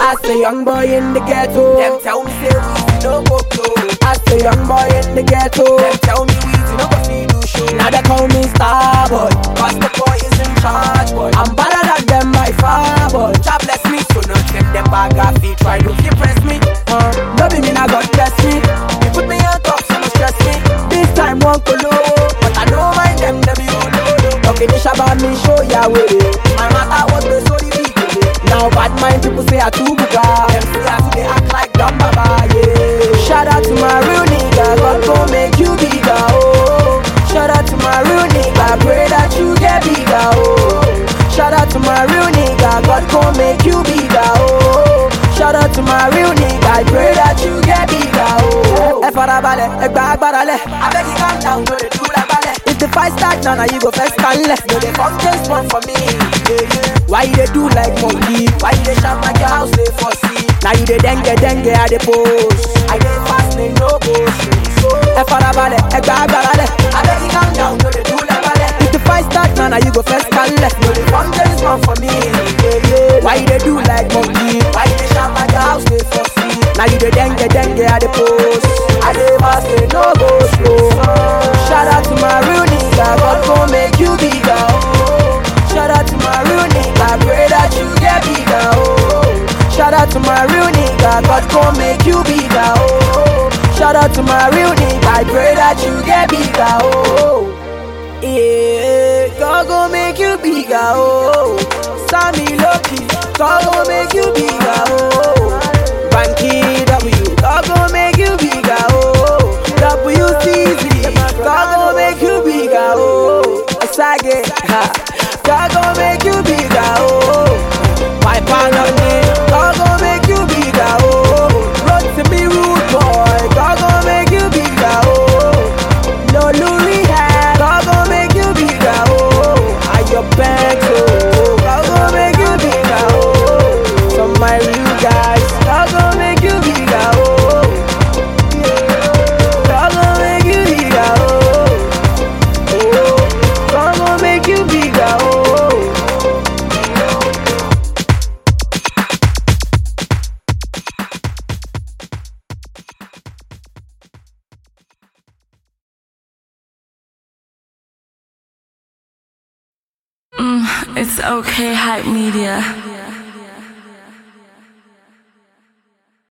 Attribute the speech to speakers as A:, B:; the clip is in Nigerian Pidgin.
A: As a young boy in the ghetto,
B: Them tell me say we no go blow.
A: as a young boy in the ghetto.
B: Them tell me we no go see do show.
A: Now they call me star boy.
B: Cause the boy is in charge, boy.
A: I'm better than them by far boy.
B: God bless me, so no them them bag off feet. Try to impress me.
A: Uh, no be me now God bless me.
B: You put me on top, so no stress me.
A: This time won't go low.
B: But I don't mind them, them you know.
A: Okay, this about me show ya way.
B: My matter was the so the beat.
A: Now bad mind people say I too buga.
B: Them say I they act like dumb baba, yeah.
A: Shout out to my real nigga, God gon' make you bigger, oh. Shout out to my real nigga, pray that you get bigger, oh. Shout out to my real nigga, God gon' make you bigger, oh. Shout out to my real nigga, I pray that you get bigger, oh. Ẹ farabalẹ̀, ẹ gba agbára lẹ̀.
B: I beg you calm down, no they do like ballet.
A: If the fight start now, now you go first and left.
B: No they come just one for me, yeah, yeah.
A: Why you dey do like monkey?
B: Why you dey shout like your house they for see?
A: Now you dey dengue dengue at the post.
B: I dey fast, they no go straight. So
A: Ẹ farabalẹ̀, ẹ gba agbára lẹ̀.
B: I beg you calm down, no they do like ballet.
A: If the fight start now, now you go first and left.
B: No they come just one for me, yeah, yeah.
A: Why you dey do like monkey?
B: Why you dey shout like your house they for see?
A: Now you dey dengue dengue at the post.
B: I dey fast, they no go slow.
A: Shout out to my real nigga, God gon' make you bigger. Oh. Shout out to my real nigga, pray that you get bigger. Oh. Shout out to my real nigga, God gon' make you bigger. Oh. Shout out to my real nigga, I pray that you get bigger. Oh. Yeah, God gon' make you bigger. Oh. Sammy Loki, God gon' make you bigger. Oh. Banky W, God gon' make you bigger. Oh. WCZ, God gon' make you bigger. Oh. Asage, ha. God gon' make you bigger. Oh. My panoni, God gon' make you bigger. Oh. Run to me, rude boy. God gon' make you bigger. Oh. No Rehab, God gon' make you bigger. Oh. Are your banks, oh. God gon' make you bigger. Oh. Some my real guys, God gon' make you bigger. Oh. God gon' make you bigger. Oh. Oh. God gon' make you bigger. Oh.
C: It's okay, hype media.